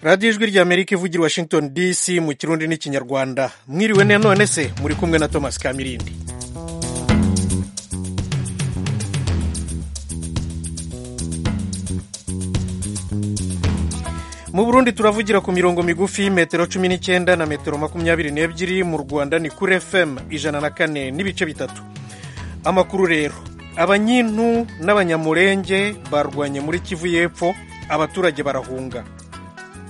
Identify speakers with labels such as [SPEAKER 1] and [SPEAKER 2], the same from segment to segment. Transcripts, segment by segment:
[SPEAKER 1] radiyo ijwi ry'amerika ivugira washington dc mu kirundi n'ikinyarwanda mwiriwe ne none se muri kumwe na thomas kamirindi mu burundi turavugira ku mirongo migufi metero cumi n'icyenda na metero makumyabiri n'ebyiri mu rwanda ni kuri fm ijana na kane n'ibice bitatu amakuru rero abanyintu n'abanyamurenge barwanye muri kivu y'epfo abaturage barahunga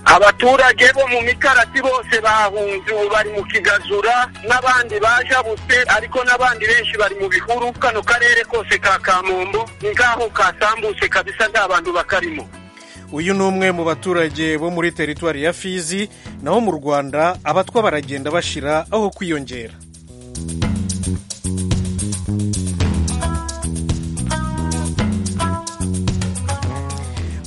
[SPEAKER 2] abaturage bo mu mikarasi bose bahunze ubu bari mu kigazura n'abandi bajabutse ariko n'abandi benshi bari mu bihuru kano karere kose ka kamombo ni nk'aho kasambutse kabisa nta bantu bakarimo
[SPEAKER 1] uyu ni umwe mu baturage bo muri teritwari ya fizi naho mu rwanda abatwa baragenda bashira aho kwiyongera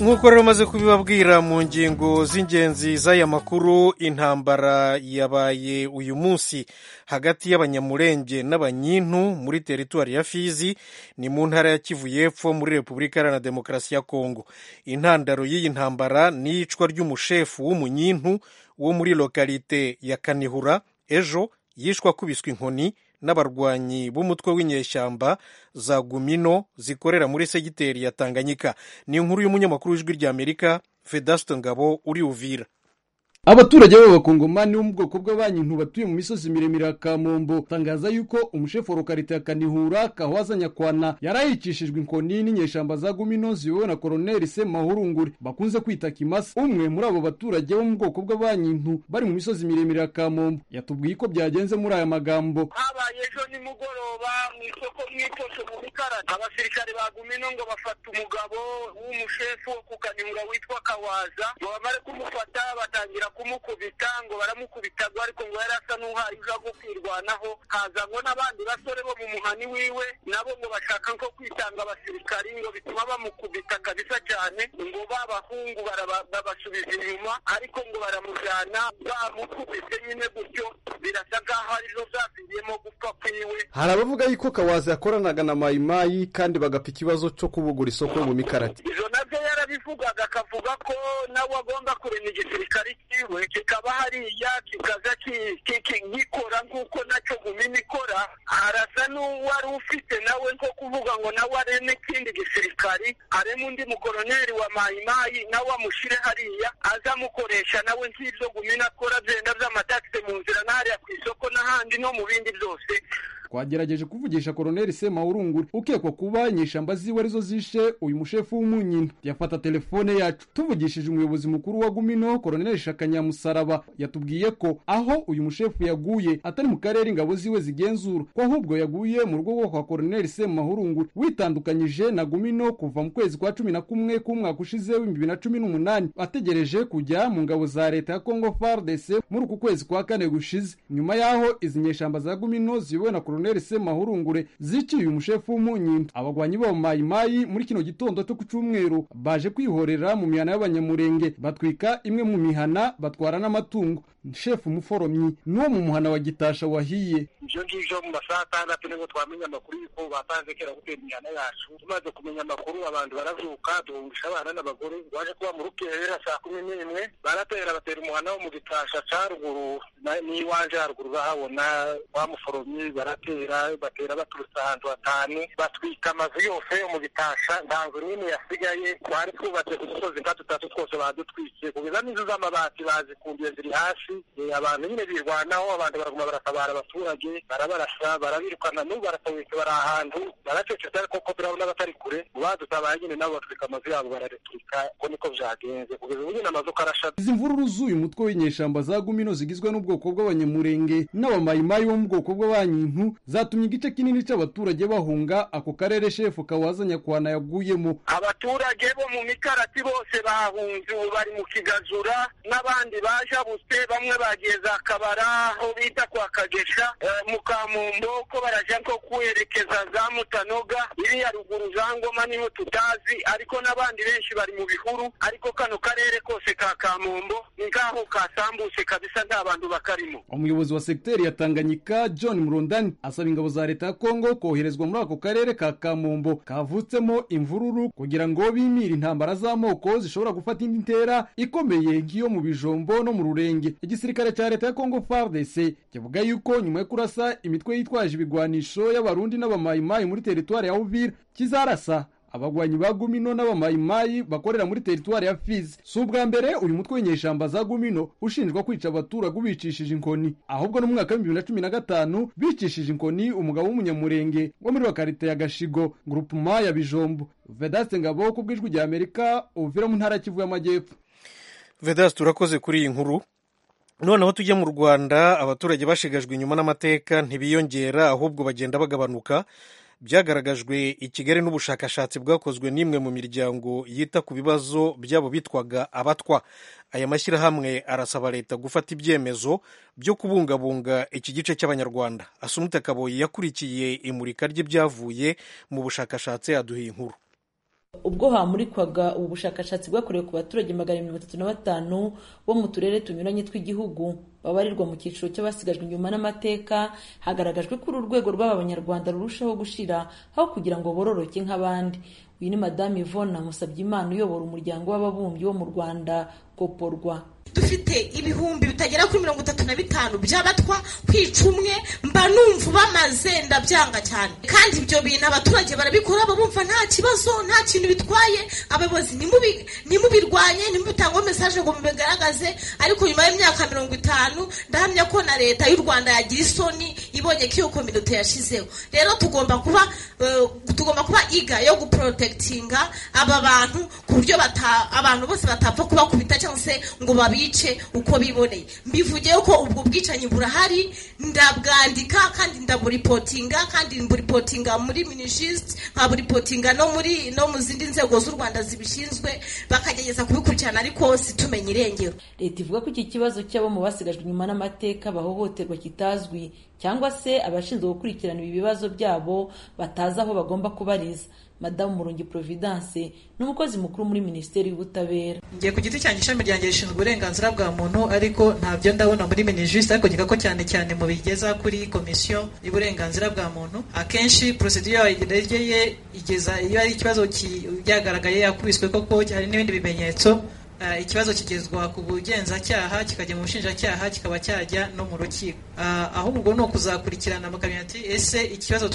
[SPEAKER 1] nk'uko rero umaze kubibabwira mu ngingo z'ingenzi z'aya makuru intambara yabaye uyu munsi hagati y'abanyamurenge n'abanyintu muri teritwari ya fizi ni mu ntara ya kivu y'epfo muri repubulika iharanira demokarasi ya kongo intandaro y'iyi ntambara ni iyicwa ry'umushefu w'umunyintu wo muri lokalite ya kanihura ejo yishwe akubiswe inkoni n'abarwanyi b'umutwe w'inyeshyamba za gumino zikorera muri segiteri ya tanganyika ni inkuru y'umunyamakuru w'ijwi ry'amerika vedasto ngabo uri uvira
[SPEAKER 3] abaturage b'abakongomani bo mu bwoko bw'abanyintu batuye mu misozi miremire ya kamombo tangaza yuko umushefu wa lokarite ya kanihura kahwaza nyakwana yarahikishijwe inkoni n'inyeshamba za gumino ziyobowe na koroneli semahurungure bakunze kwita kimasa umwe muri abo baturage bo mu bwoko bw'abanyintu bari mu misozi miremire ya kamombo yatubwiye ko byagenze muri aya magambo
[SPEAKER 2] habaye ejo nimugoroba mu isoko mwitoshe mu mikarani abasirikare ba gumino ngo bafata umugabo w'umushefu wo ku kanihura witwa kawaza ngo bamare kumufata batangira kumukubita ngo baramukubita ngo ariko ngo yari asa n'uhaye uja kwirwanaho haza ngo n'abandi basore bo mu muhani wiwe nabo ngo bashaka nko kwitanga abasirikari ngo bituma bamukubita kabisa cyane ngo babahungu babasubiza inyuma ariko ngo baramujyana bamukubise nyine gutyo birasa nk'aho arizo zasiziyemo gupfa kwiwe
[SPEAKER 3] hari abavuga yuko kawazi yakoranaga na mayimayi kandi bagapfa ikibazo cyo kubugura isoko mu mikarati
[SPEAKER 2] izo nabyo yarabivugaga akavuga ko nawe agomba kurema igisirikari cyiwe kiwe kikaba hariya kikaza gikora nk'uko nacyo gumina ikora arasa n'uwari ufite nawe nko kuvuga ngo nawe areme ikindi gisirikari areme undi mukoroneri wa mayimayi nawe amushyire hariya aza amukoresha nawe nk'ibyo gumina akora byenda by'amatakisi mu nzira n'ahariya ku isoko n'ahandi no mu bindi byose
[SPEAKER 3] twagerageje kuvugisha koroneli semahurungure ukekwa kuba inyeshyamba ziwe arizo zishe uyu mushefu w'umunyina yafata telefone yacu tuvugishije umuyobozi mukuru wa gumino koroneli shakanyamusaraba yatubwiye ko aho uyu mushefu yaguye atari mu karere ingabo ziwe zigenzura ko ahubwo yaguye mu rugo kwa koroneli semahurungure witandukanyije na gumino kuva mu kwezi kwa cumi na kumwe k'umwaka ushize w'ibihumbi bibiri na cumi n'umunani ategereje kujya mu ngabo za leta ya kongo fardc muri uku kwezi kwa kane gushize nyuma y'aho izi nyeshyamba za gumino ziyobowe na koroneli colonel semahurungure ziciye umushefu w'umunyinda abagwanyi b'abamayimayi muri kino gitondo cyo ku cyumweru baje kwihorera mu mihana y'abanyamurenge batwika imwe mu mihana batwara n'amatungo shefu umuforomyi n'uwo mu muhana wa gitasha wahiye
[SPEAKER 2] ibyo ngibyo mu masaha atandatu nibwo twamenya amakuru y'uko bapanze kera gutera imihana yacu tumaze kumenya amakuru abantu barazuka duhungisha abana n'abagore baje kuba mu rukerera saa kumi n'imwe baratera batera umuhana wo mu gitasha cya ruguru n'iwanje haruguru bahabona wa muforomyi baratera batera batera baturutse ahantu hatanu batwika amazu yose yo mu bitasha nta nzu n'imwe yasigaye twari twubatse ku dusozi nka dutatu twose badutwitse kugeza n'inzu z'amabati bazikumbiye ziri hasi abantu nyine birwanaho abantu baraguma baratabara abaturage barabarasa barabirukana n'ubu barasabitse bari ahantu baracecetse ariko ko turabona abatari kure badutabaye nyine nabo batwika amazu yabo barareturika ko niko byagenze kugeza ubu nyine amazu uko arasha
[SPEAKER 3] izi mvururu z'uyu mutwe w'inyeshyamba za gumino zigizwe n'ubwoko bw'abanyamurenge n'abamayimayi bo mu bwoko bw'abanyintu zatumye igice kinini cy'abaturage bahunga ako karere shefu kawaza nyakwana yaguyemo
[SPEAKER 2] abaturage bo mu mikarati bose bahunze ubu bari mu kigazura n'abandi bajabutse bamwe bagiye za kabara aho bita kwa kagesha mu kamumbo ko barajya nko kwerekeza za mutanoga iriya ruguru za ngoma niho tutazi ariko n'abandi benshi bari mu bihuru ariko kano karere kose ka kamumbo ni nk'aho kasambutse kabisa nta bantu bakarimo
[SPEAKER 3] umuyobozi wa segiteri ya tanganyika john murundani asaba ingabo za leta ya kongo koherezwa muri ako karere ka kamombo kavutsemo imvururu kugira ngo bimire intambara z'amoko zishobora gufata indi ntera ikomeye nk'iyo mu bijombo no mu rurenge igisirikare cya leta ya kongo fardc kivuga yuko nyuma yo kurasa imitwe yitwaje ibigwanisho y'abarundi n'abamayimayi muri teritwari ya uvira kizarasa abagwanyi ba gumino n'abamayimayi bakorera muri teritwari ya fizi si ubwa mbere uyu mutwe w'inyeshyamba za gumino ushinjwa kwica abaturage ubicishije inkoni ahubwo no mu mwaka w'ibihumbi bibiri na cumi na gatanu bicishije inkoni umugabo w'umunyamurenge wo muri bakarite ya gashigo gurupuma ya bijombo vedaste ngabo ku bw'ijwi rya amerika uvira mu ntara kivu y'amajyepfo
[SPEAKER 1] vedaste turakoze kuri iyi nkuru noneho tujye mu rwanda abaturage bashigajwe inyuma n'amateka ntibiyongera ahubwo bagenda bagabanuka byagaragajwe i kigali n'ubushakashatsi bwakozwe n'imwe mu miryango yita ku bibazo by'abo bitwaga abatwa aya mashyirahamwe arasaba leta gufata ibyemezo byo kubungabunga iki gice cy'abanyarwanda asumute kaboyi yakurikiye imurika ry'ibyavuye mu bushakashatsi yaduha inkuru
[SPEAKER 4] ubwo hamurikwaga ubu bushakashatsi bwakorewe ku baturage magana mirongo itatu na batanu bo mu turere tunyuranye tw'igihugu babarirwa mu cyiciro cy'abasigajwe inyuma n'amateka hagaragajwe ko uru rwego rw'aba banyarwanda rurushaho gushira aho kugira ngo bororoke nk'abandi uyu ni madamu ivona musabyimana uyobora umuryango w'ababumbyi wo mu rwanda koporwa
[SPEAKER 5] dufite ibihumbi bitagera kuri mirongo itatu na bitanu by'abatwa kwica umwe mba numva bamaze ndabyanga cyane kandi ibyo bintu abaturage barabikora bumva nta kibazo nta kintu bitwaye abayobozi nimubirwanye nimubitangeho mesaje ngo mubigaragaze ariko nyuma y'imyaka mirongo itanu ndahamya ko na leta y'u rwanda yagira isoni ibonye ko iyo kominote yashizeho rero tugomba kuba tugomba kuba iga yo guporotekitinga aba bantu ku buryo abantu bose batapfa kubakubita cyangwa se ngo babi bice uko biboneye mbivugeho ko ubwo bwicanyi burahari ndabwandika kandi ndaburipotinga kandi mburipotinga muri minishisite nkaburipotinga no muri no mu zindi nzego z'u rwanda zibishinzwe bakagerageza kubikurikirana ariko situmenye irengero
[SPEAKER 4] leta ivuga ko iki kibazo cy'abo mu basigajwe inyuma n'amateka bahohoterwa kitazwi cyangwa se abashinzwe gukurikirana ibi bibazo byabo batazi aho bagomba kubariza madamu murungi providence n'umukozi mukuru muri minisiteri y'ubutabera
[SPEAKER 6] ngiye ku giti cyanjye ishami ryanjye rishinzwe uburenganzira bwa muntu ariko ntabyo ndabona muri minijisite ariko ngira ko cyane cyane mubigeza kuri komisiyo y'uburenganzira bwa muntu akenshi porosidiyo yayiregeye igeza iyo ari ikibazo byagaragaye yakubiswe koko hari n'ibindi bimenyetso ikibazo kigezwa ku bugenzacyaha kikajya mu bushinjacyaha kikaba cyajya no mu rukiko ahubwo ni ukuzakurikirana bakamenya ati ese ikibazo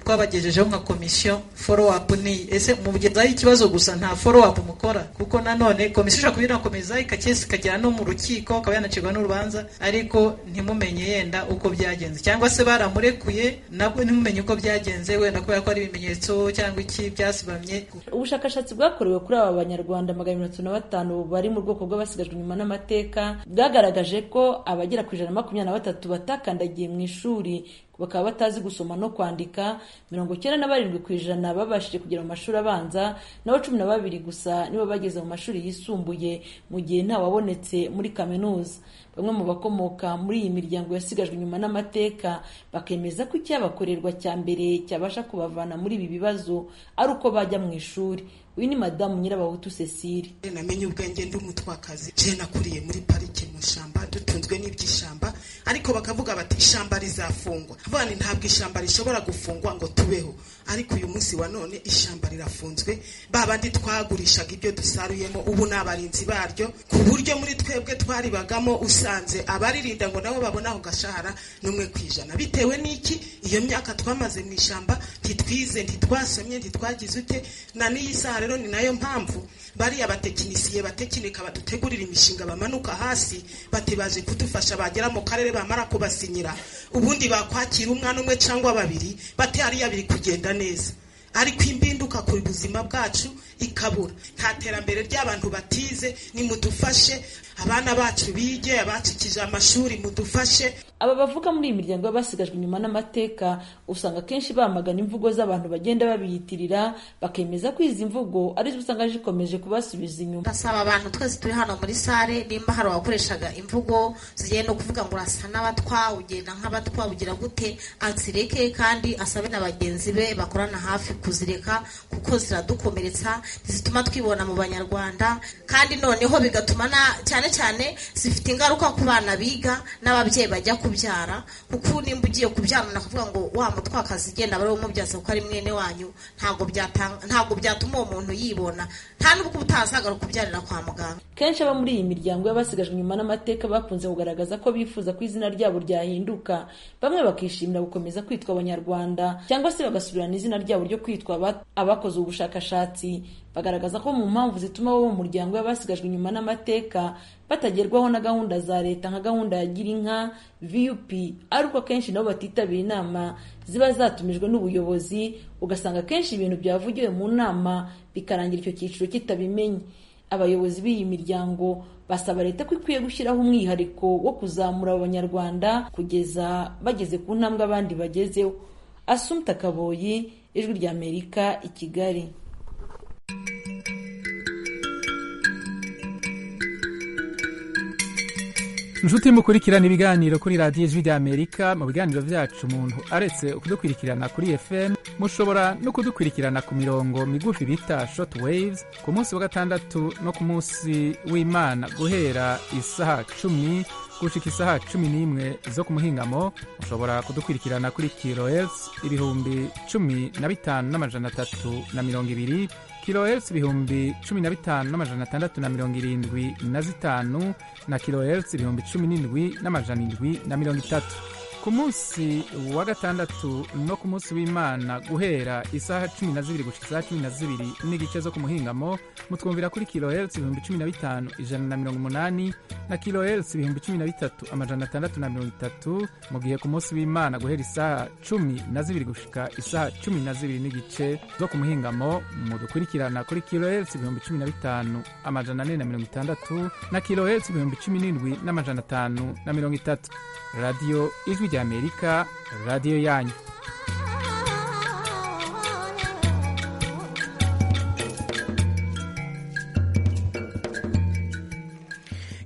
[SPEAKER 6] twabagejejeho nka komisiyo foro apu ni ese mugezaho ikibazo gusa nta foro apu mukora kuko nanone komisiyo ishobora kubinakomeza ikagera no mu rukiko akaba yanacirwa n'urubanza ariko ntimumenye yenda uko byagenze cyangwa se baramurekuye nabwo ntimumenye uko byagenze wenda kubera ko hari ibimenyetso cyangwa iki byasibamye
[SPEAKER 4] ubushakashatsi bwakorewe kuri aba banyarwanda magana mirongo itatu na batanu bari mu bwoko bw'abasigajwe inyuma n'amateka bwagaragaje ko abagera ku ijana na makumyabiri na batatu batakandagiye mu ishuri bakaba batazi gusoma no kwandika mirongo icyenda na barindwi ku ijana babashije kugera mu mashuri abanza naho cumi na babiri gusa nibo bageze mu mashuri yisumbuye mu gihe ntawabonetse muri kaminuza bamwe mu bakomoka muri iyi miryango yasigajwe inyuma n'amateka bakemeza ko icyabakorerwa cya mbere cyabasha kubavana muri ibi bibazo ari uko bajya mu ishuri uyu ni madamu nyirabahutu cecile
[SPEAKER 7] namenye ubwenge ndi umutwakazi je nakuriye muri parike mu ishyamba dutunzwe n'iby'ishyamba ariko bakavuga bati ishyamba rizafungwa bani ntabwo ishyamba rishobora gufungwa ngo tubeho ariko uyu munsi wa none ishyamba rirafunzwe babandi twagurishaga ibyo dusaruyemo ubu ni abarinzi baryo ku buryo muri twebwe twaribagamo usanze abaririnda ngo nabo babona aho gashahara n'umwe ku ijana bitewe n'iki iyo myaka twamaze mu ishyamba ntitwize ntitwasomye ntitwagize ute na n'iyi saha rero ni nayo mpamvu bariya batekinisiye batekinika badutegurira imishinga bamanuka hasi bati baje kudufasha bagera mu karere bamara kubasinyira ubundi bakwakira umwana umwe cyangwa babiri bati hariya biri kugenda neza ariko imbinduka ku buzima bwacu ikabura nta terambere ry'abantu batize nimudufashe abana bacu bige abacikije amashuri mudufashe
[SPEAKER 4] aba bavuga muri iyi miryango y'abasigajwe inyuma n'amateka usanga akenshi bamagana imvugo z'abantu bagenda babiyitirira bakemeza ko izi mvugo arizo usanga zikomeje kubasubiza inyuma
[SPEAKER 5] ndasaba abantu twese turi hano muri sare nimba hari abakoreshaga imvugo zigiye no kuvuga ngo urasa n'abatwa ugenda nk'abatwa ugira gute azireke kandi asabe na bagenzi be bakorana hafi kuzireka kuko ziradukomeretsa zituma twibona mu banyarwanda kandi noneho bigatuma na- cyane cyane zifite ingaruka ku bana biga n'ababyeyi bajya kubyara kuko nimba ugiye kubyara nakuvuga ngo wa mutwakazi igenda bari umubyaza kuko ari mwene wanyu ntabwo byatanga ntabwo byatuma uwo muntu yibona nta n'ubwo utazagaruka kubyarira kwa muganga
[SPEAKER 4] kenshi abo muri iyi miryango y'abasigajwe inyuma n'amateka bakunze kugaragaza ko bifuza ko izina ryabo ryahinduka bamwe bakishimira gukomeza kwitwa abanyarwanda cyangwa se bagasubirana izina ryabo ryo kwitwa aba- abakoze ubushakashatsi bagaragaza ko mu mpamvu zituma bo mu muryango y'abasigajwe inyuma n'amateka batagerwaho na gahunda za leta nka gahunda ya girinka vup ari uko akenshi nabo batitabira inama ziba zatumijwe n'ubuyobozi ugasanga akenshi ibintu byavugiwe mu nama bikarangira icyo cyiciro kitabimenye abayobozi b'iyi miryango basaba leta ko ikwiye gushyiraho umwihariko wo kuzamura abanyarwanda kugeza bageze ku ntambwe abandi bagezeho asumta kaboyi ijwi ry'amerika i kigali
[SPEAKER 8] inshuti mukurikirana ibiganiro kuri radiyo ijwi ry'amerika mu biganiro byacu umuntu aretse kudukurikirana kuri fm mushobora no kudukurikirana ku mirongo migufi bita short waves ku munsi wa gatandatu no ku munsi w'imana guhera isaha cumi gushika isaha cumi n'imwe zo ku muhingamo mushobora kudukurikirana kuri kilohertz ibihumbi cumi na bitanu n'amajana atatu na mirongo ibiri kilohertz ibihumbi cumi na bitanu n'amajana atandatu na mirongo irindwi na zitanu na kilohertz ibihumbi cumi n'indwi n'amajana indwi na mirongo itatu ku munsi wa gatandatu no ku munsi w'imana guhera isaha cumi na zibiri gushika isaha cumi na zibiri n'igice zo ku muhingamo mutwumvira kuri kilohertz ibihumbi cumi na bitanu ijana na mirongo umunani na kilohertz ibihumbi cumi na bitatu amajana atandatu na mirongo itatu mu gihe ku munsi w'imana guhera isaha cumi na zibiri gushika isaha cumi na zibiri n'igice zo ku muhingamo mudukurikirana kuri kilohertz ibihumbi cumi na bitanu amajana ane na mirongo itandatu na kilohertz ibihumbi cumi n'indwi n'amajana atanu na mirongo itatu radiyo ijwi ry'amerika radiyo yanyu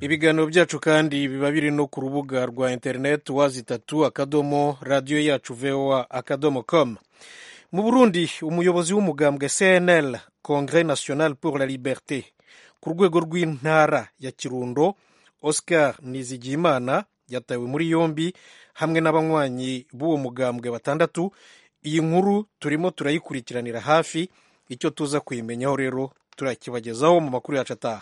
[SPEAKER 1] ibiganiro byacu kandi biba biri no ku rubuga rwa interineti wazi itatu akadomo radiyo yacu voa akadomo com mu burundi umuyobozi w'umugambwe cnl congre national pour la liberté ku rwego rw'intara ya kirundo oscar nizigiyimana yatawe muri yombi hamwe n'abanywanyi b'uwo mugambwe batandatu iyi nkuru turimo turayikurikiranira hafi icyo tuza kuyimenyaho rero turakibagezaho mu makuru yacu ataha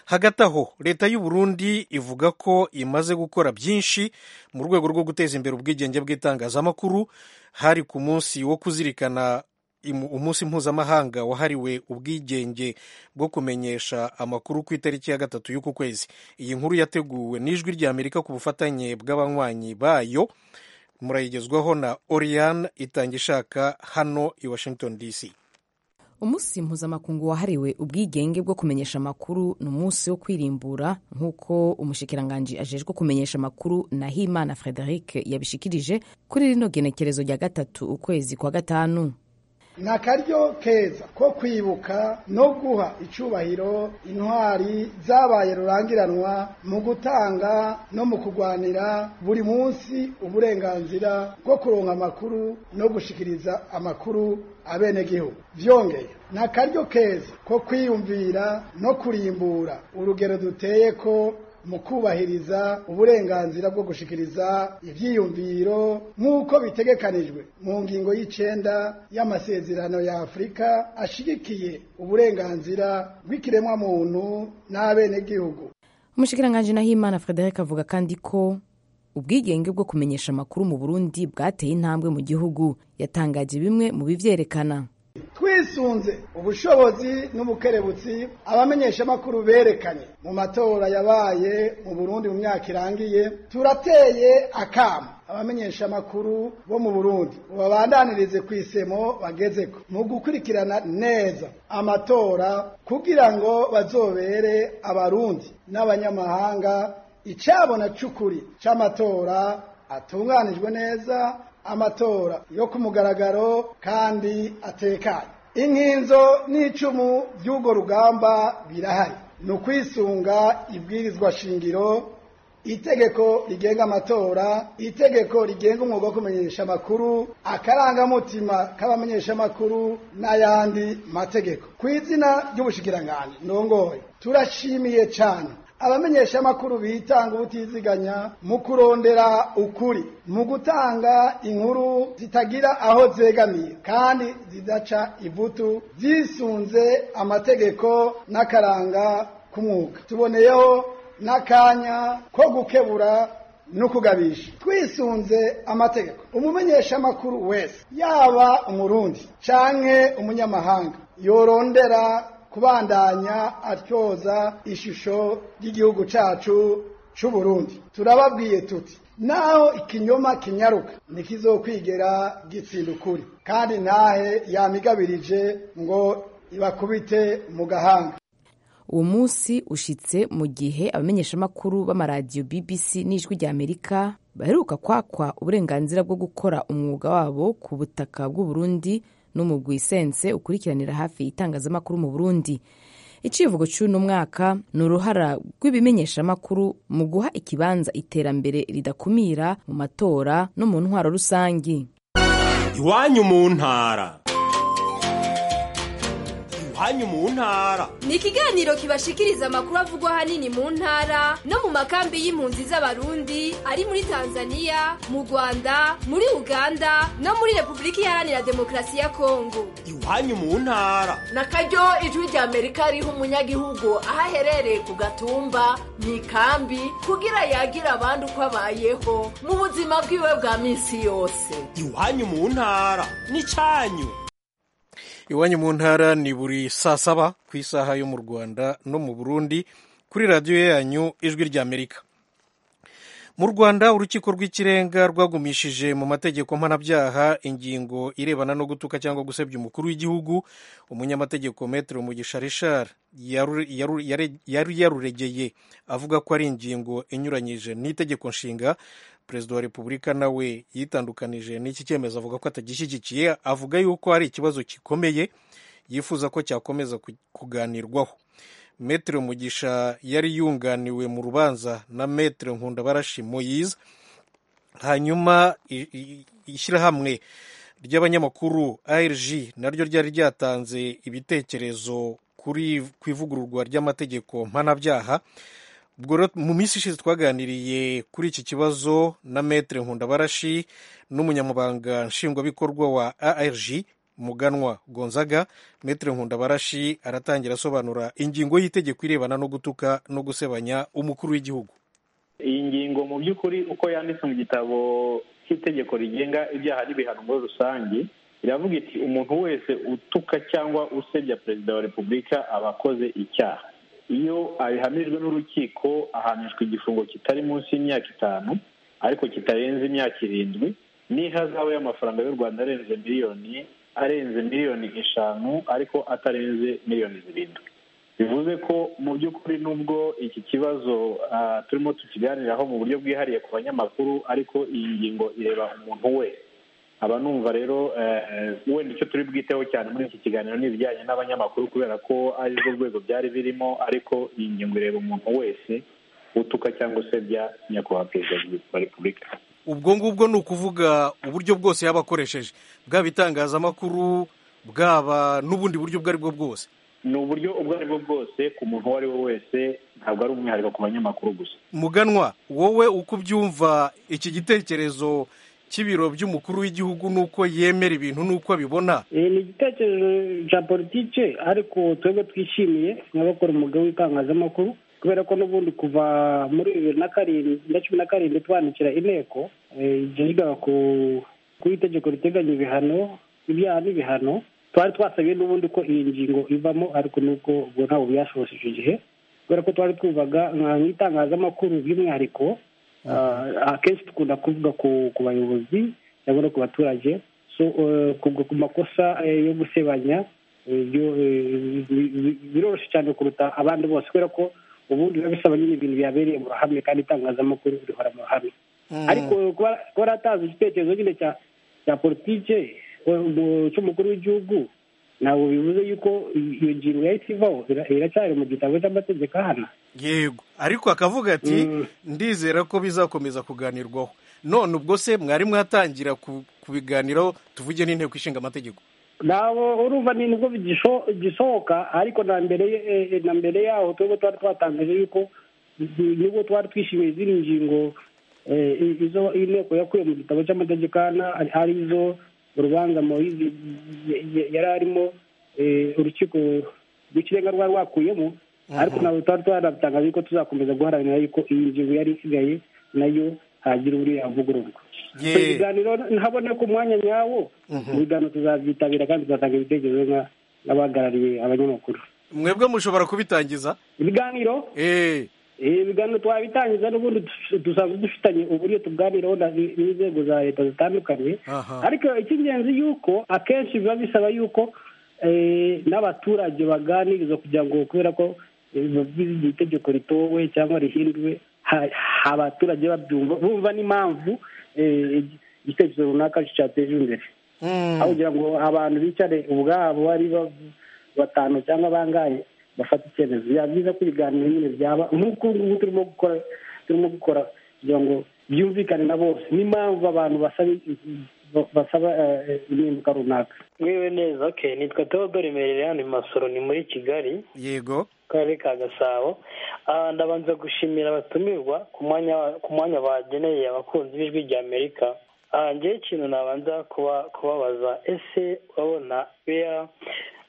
[SPEAKER 1] hagati aho leta y'u Burundi ivuga ko imaze gukora byinshi mu rwego rwo guteza imbere ubwigenge bw'itangazamakuru hari ku munsi wo kuzirikana imu- umunsi mpuzamahanga wahariwe ubwigenge bwo kumenyesha amakuru ku itariki ya gatatu y'uku kwezi iyi nkuru yateguwe n'ijwi ry'amerika ku bufatanye bw'abanywanyi bayo murayigezwaho na oriane itangishaka hano i washington dc
[SPEAKER 9] umunsi mpuzamakungu wahariwe ubwigenge bwo kumenyesha amakuru ni umunsi wo kwirimbura nk'uko umushikiranganji ajejwe kumenyesha amakuru nahimana frederic yabishikirije kuri rino genekerezo rya gatatu ukwezi kwa gatanu
[SPEAKER 10] ni akaryo keza ko kwibuka no guha icyubahiro intwari zabaye rurangiranwa mu gutanga no mu kurwanira buri munsi uburenganzira bwo kuronka amakuru no gushikiriza amakuru abenegihugu byongeye ni akaryo keza ko kwiyumvira no kurimbura urugero duteye ko mu kubahiriza uburenganzira bwo gushikiriza ibyiyumviro nk'uko bitegekanijwe mu ngingo y'icenda y'amasezerano ya afurika ashigikiye uburenganzira bw'ikiremwamuntu n'abenegihugu
[SPEAKER 9] umushikiranganji nahimana frederic avuga kandi ko ubwigenge bwo kumenyesha amakuru mu burundi bwateye intambwe mu gihugu yatangaje bimwe mu bivyerekana
[SPEAKER 10] twisunze ubushobozi n'ubukerebutsi abamenyeshamakuru berekanye mu matora yabaye mu burundi mu myaka irangiye turateye akamo abamenyeshamakuru bo mu burundi babandanirize ku isemo bagezeko mu gukurikirana neza amatora kugira ngo bazobere abarundi n'abanyamahanga icyabona cy'ukuri cy'amatora atunganijwe neza amatora yo ku mugaragaro kandi atekanye inkinzo n'icumu by'urwo rugamba birahari ni ukwisunga ibwirizwa shingiro itegeko rigenga amatora itegeko rigenga umwuga wo kumenyesha amakuru akarangamutima k'abamenyeshamakuru n'ayandi mategeko ku izina ry'ubushikiranganji ndongoye turashimiye cyane abamenyeshamakuru bitanga ubutiziganya mu kurondera ukuri mu gutanga inkuru zitagira aho zegamiye kandi zidaca ivutu zisunze amategeko n'akaranga k'umwuga tuboneyeho n'akanya ko gukebura no kugabisha twisunze amategeko umumenyeshamakuru wese yaba umurundi canke umunyamahanga yorondera kubandanya atyoza ishusho ry'igihugu cacu c'u Burundi turababwiye tuti naho ikinyoma kinyaruka ntikizokwigera gitsinda ukuri kandi ntahe yamigabirije ngo ibakubite mu gahanga
[SPEAKER 9] uwo munsi ushyitse mu gihe abamenyeshamakuru b'amaradiyo bbc n'ijwi ry'amerika baheruka kwakwa uburenganzira bwo gukora umwuga wabo ku butaka bw'uburundi n'umugwi isense ukurikiranira hafi itangazamakuru mu burundi icivugo cy'uno mwaka ni uruhara rw'ibimenyeshamakuru mu guha ikibanza iterambere ridakumira mu matora no mu ntwaro rusange
[SPEAKER 11] iwanyu mu ntara iwanyu mu ntara
[SPEAKER 12] ni ikiganiro kibashikiriza amakuru avugwa ahanini mu ntara no mu makambi y'impunzi z'abarundi ari muri tanzania mu rwanda muri uganda no muri repubulika iharanira demokarasi ya kongo
[SPEAKER 11] iwanyu mu ntara
[SPEAKER 13] na karyo ijwi rya amerika riha umunyagihugu aho aherereye ku gatumba mu ikambi kugira yagira abandi uko abayeho mu buzima bwiwe bwa minsi yose
[SPEAKER 11] iwanyu mu ntara ni cyanyu
[SPEAKER 1] iwanyu mu ntara ni buri saa saba ku isaha yo mu rwanda no mu burundi kuri radiyo yanyu ijwi ry'amerika mu rwanda urukiko rw'ikirenga rwagumishije mu mategeko mpanabyaha ingingo irebana no gutuka cyangwa gusebya umukuru w'igihugu umunyamategeko metero mugisha rishari yari yaruregeye avuga ko ari ingingo inyuranyije n'itegeko nshinga perezida wa repubulika nawe yitandukanije n'iki cyemezo avuga ko atagishyigikiye avuga yuko ari ikibazo gikomeye yifuza ko cyakomeza kuganirwaho metero mugisha yari yunganiwe mu rubanza na metero nkundabarashi moyize hanyuma ishyirahamwe ry'abanyamakuru arg naryo ryari ryatanze ibitekerezo ku ivugururwa ry'amategeko mpanabyaha mu minsi ishize twaganiriye kuri iki kibazo na metere nkundabarashi n'umunyamabanga nshingwabikorwa wa arg muganwa gonzaga metere nkundabarashi aratangira asobanura ingingo y'itegeko irebana no gutuka no gusebanya umukuru w'igihugu
[SPEAKER 14] iyi ngingo mu by'ukuri uko yanditse mu gitabo cy'itegeko rigenga ibyaha n'ibihano muri rusange iravuga iti umuntu wese utuka cyangwa usebya perezida wa repubulika aba akoze icyaha iyo abihamijwe n'urukiko ahanishwa igifungo kitari munsi y'imyaka itanu ariko kitarenze imyaka irindwi n'ihazabu y'amafaranga y'u rwanda arenze miliyoni arenze miliyoni eshanu ariko atarenze miliyoni zirindwi bivuze ko mu by'ukuri nubwo iki kibazo turimo tukiganiraho mu buryo bwihariye ku banyamakuru ariko iyi ngingo ireba umuntu wese aba numva rero wenda icyo turi bwiteho cyane muri iki kiganiro ni ibijyanye n'abanyamakuru kubera ko ari rwo rwego byari birimo ariko iyi ngingo ireba umuntu wese utuka cyangwa usebya nyakubahwa perezida wa repubulika
[SPEAKER 1] ubwo ngubwo ni ukuvuga uburyo bwose yaba akoresheje bwaba itangazamakuru bwaba n'ubundi buryo ubwo ari bwo bwose
[SPEAKER 14] ni uburyo ubwo ari bwo bwose ku muntu uwo ari we wese ntabwo ari umwihariko ku banyamakuru gusa
[SPEAKER 1] muganwa wowe uko ubyumva iki gitekerezo cy'ibiro by'umukuru w'igihugu n'uko yemera ibintu n'uko abibona
[SPEAKER 15] ni igitekerezo cya politiki ariko twebwe twishimiye nk'abakora umwuga w'itangazamakuru kubera ko n'ubundi kuva muri bibiri na karindwi na cumi na karindwi twandikira inteko igenga ku itegeko riteganya ibihano ibyaha n'ibihano twari twasabiye n'ubundi ko iyi ngingo ivamo ariko n'ubwo ubwo ntabwo byashobotse icyo gihe kubera ko twari twubaga nk'itangazamakuru by'umwihariko akenshi dukunda kuvuga ku bayobozi cyangwa no ku baturage ku makosa yo gusebanya biroroshye cyane kuruta abandi bose kubera ko ubundi biba bisaba nyine ibintu byabereye mu ruhame kandi itangazamakuru rihora mu ruhame ariko kuba atazi igitekerezo nyine cya politike cy'umukuru w'igihugu ntabwo bivuze yuko iyo ngingo yahise ivaho iracyari mu gitabo cy'amategeko ahana
[SPEAKER 1] yego ariko akavuga ati ndizera ko bizakomeza kuganirwaho none ubwo se mwari mwatangira ku- kubiganiraho tuvuge n'inteko ishinga amategeko
[SPEAKER 15] ntabwo urumva ni nibwo bigisho- gisohoka ariko na mbere eh, eh, na mbere yaho twebwe twari twatangaje yuko mm, nibwo twari twishimiye ziri ngingo eh, i- izo inteko yakuye mu gitabo cy'amategeko ana ari- arizo urubanza moyizi ye- ye- yari arimo eh, urukiko rw'ikirenga rwari rwakuyemo ariko ntabwo twari twanatangaje yuko tuzakomeza guharanira yuko iyi ngingo yari isigaye nayo hagira uriya avugururwa
[SPEAKER 1] Ye.
[SPEAKER 15] ibiganiro ntabona ko umwanya nyawo ibiganiro tuzabyitabira kandi tuzatanga ibitekerezo nka- n'abahagarariye abanyamakuru
[SPEAKER 1] mwebwe mushobora kubitangiza
[SPEAKER 15] ibiganiro Eh, ibiganiro twabitangiza n'ubundi dus- dusanzwe dufitanye uburyo tuganiraho na- n'inzego za leta zitandukanye ariko icy'ingenzi yuko akenshi biba bisaba yuko eh, n'abaturage baganirizwa kugira ngo kubera ko eh, biba- iri tegeko ritowe cyangwa rihinduwe ha- abaturage babyumva bumva n'impamvu eh, igitekerezo runaka cyateje imbere aho kugira ngo abantu bicare ubwabo ari ba- batanu cyangwa bangaye bafata icyemezo biba byiza ko ibiganiro nyine byaba nk'uko ubu ngubu turimo gukora turimo gukora kugira ngo byumvikane na bose n'impamvu abantu basaba basaba eh, impinduka runaka
[SPEAKER 16] mwiwe neza okay nitwa Theodore Merere hano i Masoro ni muri Kigali
[SPEAKER 1] yego
[SPEAKER 16] karere ka Gasabo Ah, ndabanza gushimira abatumirwa ku mwanya ku mwanya bageneye abakunzi b'ijwi rya Amerika Ah, njyewe ikintu nabanza kuba kubabaza ese urabona bea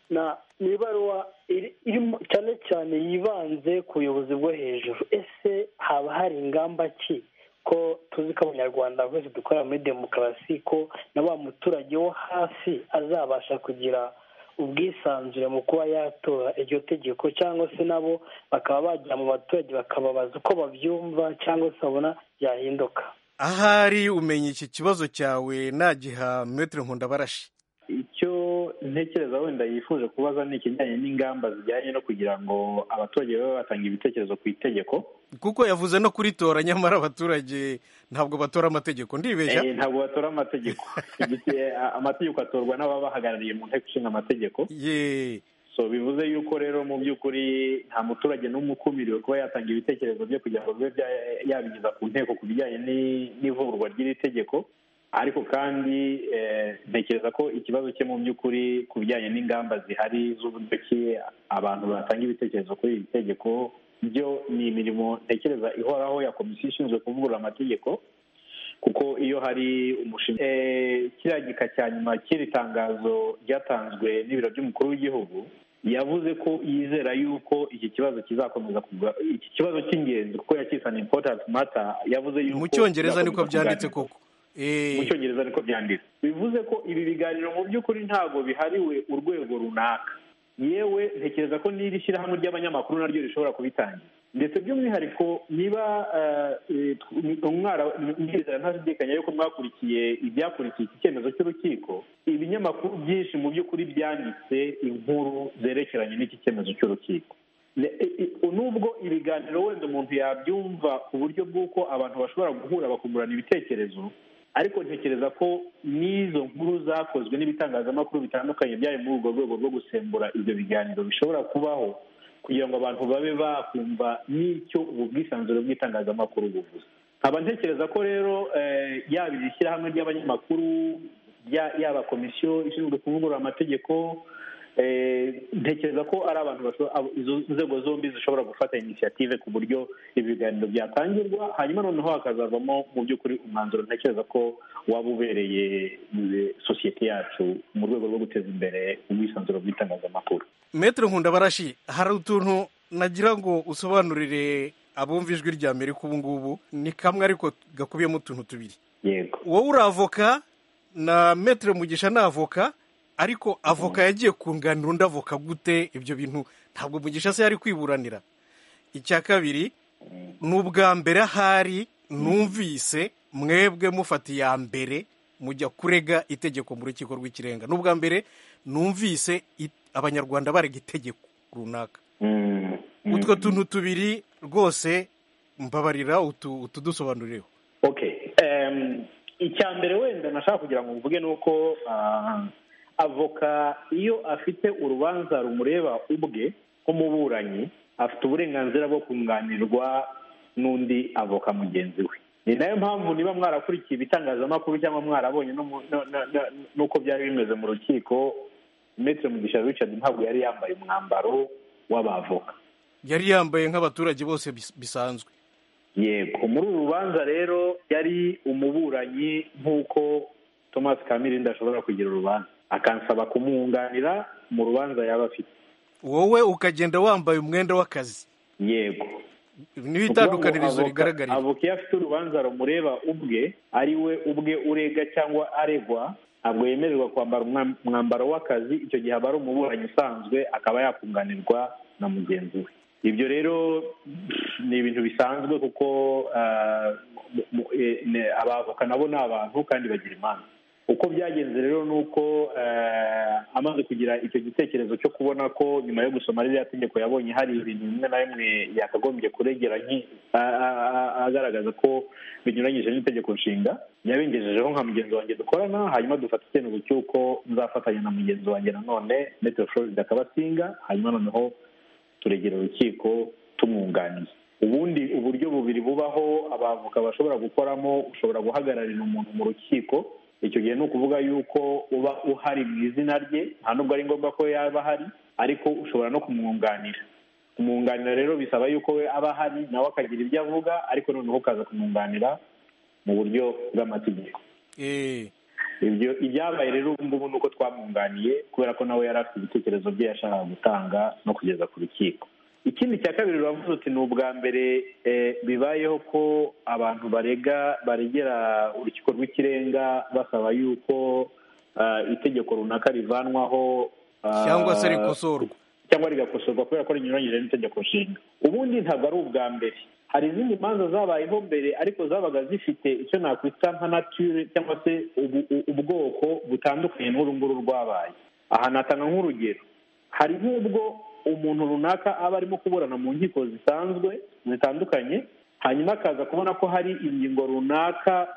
[SPEAKER 16] na ni ibaruwa iri- irimo cyane cyane yibanze ku buyobozi bwo hejuru ese haba hari ingamba ki ko tuzi ko abanyarwanda bose dukorera muri demokarasi ko na wa muturage wo hasi azabasha kugira ubwisanzure mu kuba yatora iryo tegeko cyangwa se nabo bakaba bajya mu baturage bakababaza uko babyumva cyangwa se babona byahinduka
[SPEAKER 1] ahari umenya iki kibazo cyawe nagiha metere nkundabarashi
[SPEAKER 14] icyo ntekereza wenda yifuje kubaza ni ikijyanye n'ingamba zijyanye no kugira ngo abaturage babe batanga ibitekerezo ku itegeko
[SPEAKER 1] kuko yavuze no kuritora nyamara abaturage ntabwo batora amategeko ndibeshya
[SPEAKER 14] Eh, ntabwo batora amategeko Igiti- a- amategeko atorwa n'ababahagarariye mu nteko ishinga amategeko so bivuze yuko rero mu by'ukuri nta muturage n'umwe ukumiriwe kuba yatanga ibitekerezo bye kugira ngo bibe bya- yabigeza ku nteko ku bijyanye ni- n'ivugurwa ry'iri tegeko ariko kandi eh, ntekereza ko ikibazo cye mu by'ukuri ku bijyanye n'ingamba zihari z'uburyo ki abantu batanga ibitekerezo kuri iri tegeko byo ni imirimo ntekereza ihoraho ya komisiyo ishinzwe kuvugurura amategeko kuko iyo hari umushinga Eh, kiriya gika cya nyuma cy'iri tangazo ryatanzwe n'ibiro by'umukuru w'igihugu yavuze ko yizera yuko iki kibazo kizakomeza kuga- iki kibazo cy'ingenzi kuko yakise an important matter yavuze yuko
[SPEAKER 1] mu cyongereza niko
[SPEAKER 14] kizakomeza
[SPEAKER 1] byanditse
[SPEAKER 14] kuganirwa.
[SPEAKER 1] koko
[SPEAKER 14] mu cyongereza niko byanditse bivuze ko ibi biganiro mu by'ukuri ntabwo bihariwe urwego runaka yewe ntekereza ko n'iri shyirahamwe ry'abanyamakuru naryo rishobora kubitangira ndetse by'umwihariko niba eh, eh, umwara ndizera ntashidikanya yuko mwakurikiye ibyakurikiye iki cyemezo cy'urukiko ibinyamakuru byinshi mu by'ukuri byanditse inkuru zerekeranye n'iki cyemezo cy'urukiko Ne- i- i- nubwo ibiganiro wenda umuntu yabyumva ku buryo bw'uko abantu bashobora guhura bakungurana ibitekerezo ariko ntekereza ko n'izo nkuru zakozwe n'ibitangazamakuru bitandukanye byari muri urwo rwego rwo gusembura ibyo biganiro bishobora kubaho kugira ngo abantu babe bakumva n'icyo ubu bwisanzure bw'itangazamakuru buvuze nkaba ntekereza ko rero eh, yaba iri shyirahamwe ry'abanyamakuru ya- yaba komisiyo ishinzwe kuvugurura amategeko eh, ntekereza ko ari abantu basho- abo- izo nzego zombi zishobora gufata inisiyative ku buryo ibi biganiro byatangirwa hanyuma noneho hakazavamo mu by'ukuri umwanzuro ntekereza ko waba ubereye eh, sosiyete yacu mu rwego rwo guteza imbere ubwisanzure bw'itangazamakuru
[SPEAKER 1] metere nkundabarashi hari utuntu nagira ngo usobanurire abumva ijwi rya amerika ubu ngubu ni kamwe ariko gakubiyemo utuntu tubiri
[SPEAKER 14] yego
[SPEAKER 1] wowe uri avoka na metere mugisha ni avoka ariko avoka yagiye kunganira undi avoka gute ibyo bintu ntabwo mugisha se yari kwiburanira icya kabiri ni ubwa mbere ahari numvise mwebwe mufata iya mbere mujya kurega itegeko mu rukiko rw'ikirenga ni ubwa mbere numvise i- abanyarwanda barega itegeko runaka utwo tuntu tubiri rwose mbabarira utu- utudusobanurireho
[SPEAKER 14] okay em, icya mbere wenda nashaka kugira ngo mvuge ni uko ah, avoka iyo afite urubanza rumureba ubwe nk'umuburanyi afite uburenganzira bwo kunganirwa n'undi avoka mugenzi we ni nayo mpamvu niba mwarakurikiye ibitangazamakuru cyangwa mwarabonye no mu- no- no- no- n'uko byari bimeze mu rukiko metero mugisha richard ntabwo yari yambaye umwambaro w'abavoka
[SPEAKER 1] yari yambaye nk'abaturage bose bis- bisanzwe
[SPEAKER 14] yego muri uru rubanza rero yari umuburanyi nk'uko thomas kamirindi ashobora kugira urubanza akansaba kumwunganira mu rubanza yaba afite
[SPEAKER 1] wowe ukagenda wambaye umwenda w'akazi
[SPEAKER 14] yego
[SPEAKER 1] niho itandukanirizo rigaragarira
[SPEAKER 14] avoka iyo afite urubanza rumureba ubwe ari we ubwe urega cyangwa aregwa ntabwo yemererwa kwambara umwa- umwambaro w'akazi icyo gihe aba ari umuburanyi usanzwe akaba yakunganirwa na mugenzi we ibyo rero pff, ni ibintu bisanzwe kuko ah, mu- mu- eh, ne- abavoka nabo ni abantu kandi bagira imanza uko byagenze rero ni uko eh, amaze kugira icyo gitekerezo cyo kubona ko nyuma yo gusoma ririya tegeko yabonye hari ibintu bimwe na bimwe yakagombye kuregera nki- a- a- a- agaragaza ko binyuranyije n'itegeko nshinga yabengejejeho nka mugenzi wanjye dukorana hanyuma dufata icyemezo cy'uko nzafatanya na mugenzi wanjye nanone metero florida kabasinga hanyuma noneho turegera urukiko tumwunganiye ubundi uburyo bubiri bubaho abavoka bashobora gukoramo ushobora guhagararira umuntu mu rukiko icyo gihe ni ukuvuga yuko uba uhari mu izina rye nta nubwo ari ngombwa ko yaba ahari ariko ushobora no kumwunganira kumwunganira rero bisaba yuko we aba ahari nawe akagira ibyo avuga ariko noneho ukaza kumwunganira mu buryo bw'amategeko ibyo ibyabaye rero ubu ngubu ni uko twamwunganiye kubera ko nawe yari afite ibitekerezo bye yashakaga gutanga no kugeza ku rukiko ikindi cya kabiri uravuze uti ni ubwa mbere eh, bibayeho ko abantu barega baregera urukiko rw'ikirenga basaba yuko ah, itegeko runaka rivanwaho ah,
[SPEAKER 1] cyangwa se rikosorwa
[SPEAKER 14] cyangwa rigakosorwa kubera ko rinyuranyije n'itegeko nshinga ubundi ntabwo ari ubwa mbere hari izindi manza zabayeho mbere ariko zabaga zifite icyo nakwita nka nature cyangwa se ubu- u- ubwoko butandukanye n'uru nguru rwabaye aha natanga nk'urugero hari nk'ubwo umuntu runaka aba arimo kuburana mu nkiko zisanzwe zitandukanye hanyuma akaza kubona ko hari ingingo runaka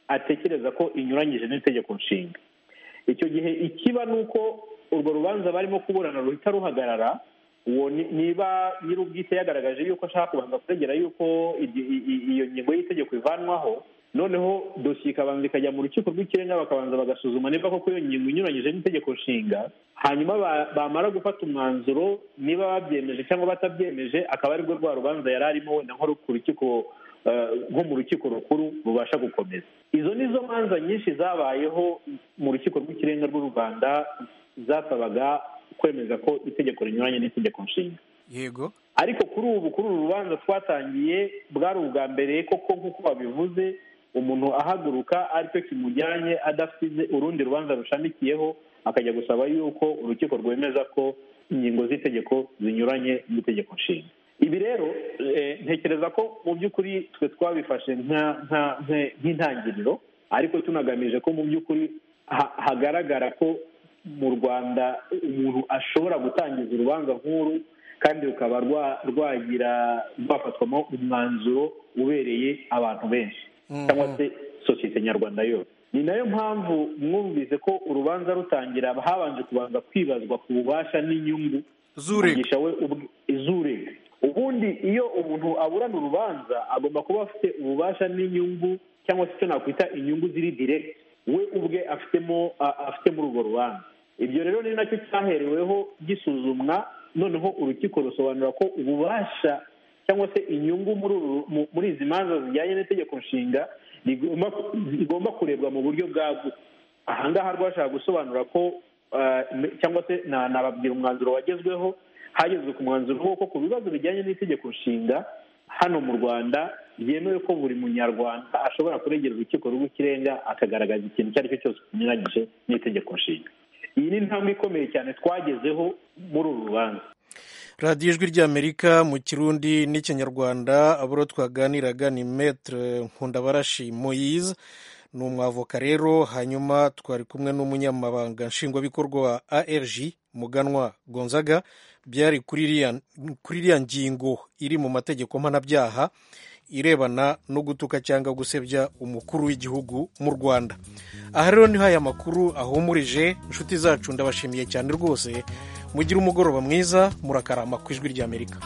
[SPEAKER 14] atekereza ko inyuranyije n'itegeko nshinga icyo gihe ikiba ni uko urwo rubanza barimo kuburana ruhita ruhagarara uwo ni- niba nyir'ubwite yagaragaje yuko ashaka kubanza kuregera yuko igi- i- i- iyo ngingo y'itegeko ivanwaho noneho dosiye ikabanza ikajya mu rukiko rw'ikirenga bakabanza bagasuzuma niba koko iyo ngingo inyuranyije n'itegeko nshinga hanyuma ba- bamara gufata umwanzuro niba babyemeje cyangwa batabyemeje akaba aribwo rwa rubanza yari arimo wenda nko ku rukiko eh, nko mu rukiko rukuru rubasha gukomeza izo ni zo manza nyinshi zabayeho mu rukiko rw'ikirenga rw'u rwanda zasabaga kwemeza ko itegeko rinyuranye n'itegeko nshinga
[SPEAKER 1] yego
[SPEAKER 14] ariko kuri ubu kuri uru rubanza twatangiye bwari ubwa mbere koko nk'uko babivuze umuntu ahaguruka aricyo kimujyanye adafite urundi rubanza rushamikiyeho akajya gusaba yuko urukiko rwemeza ko ingingo z'itegeko zinyuranye n'itegeko nshinga ibi rero eh, ntekereza ko mu by'ukuri twe twabifashe nka- nka- nka- nk'intangiriro ariko tunagamije ko mu by'ukuri ha- hagaragara ko mu rwanda umuntu ashobora gutangiza urubanza nk'uru kandi rukaba rwa- rwagira rwafatwamo umwanzuro ubereye abantu benshi cyangwa se sosiyete nyarwanda yose ni nayo mpamvu mwumvise ko urubanza rutangira habanje kubanza kwibazwa ku bubasha n'inyungu z'urega z'urega ubundi iyo umuntu aburana urubanza agomba kuba afite ububasha n'inyungu cyangwa se icyo nakwita inyungu ziri direct we ubwe afitemo a- afitemo urwo rubanza ibyo rero ni nacyo cyahereweho gisuzumwa noneho urukiko rusobanura ko ububasha cyangwa se inyungu muri uru- mu- muri izi manza zijyanye n'itegeko nshinga rigomba rigomba kurebwa mu buryo bwagutse ahangaha rwashaka gusobanura ko eh, me- cyangwa se na- nababwira umwanzuro wagezweho hagezwe ku mwanzuro w'uko ku bibazo bijyanye n'itegeko nshinga hano mu rwanda byemewe ko buri munyarwanda ashobora kuregera urukiko rw'ikirenga akagaragaza ikintu icyo ari cyo cyose kinyuranyije n'itegeko nshinga iyi ni intambwe ikomeye cyane twagezeho muri uru rubanza
[SPEAKER 1] radiyo ijwi ry'amerika mu kirundi n'ikinyarwanda aburo twaganiraga ni metere nkundabarashi moyize ni umwavoka rero hanyuma twari kumwe n'umunyamabanga nshingwabikorwa wa arg muganwa gonzaga byari kuri iriya- kuri iriya ngingo iri mu mategeko mpanabyaha irebana no gutuka cyangwa gusebya umukuru w'igihugu mu rwanda aha rero niho aya makuru ahumurije inshuti zacu ndabashimiye cyane rwose mugira umugoroba mwiza murakarama ku ijwi ry'amerika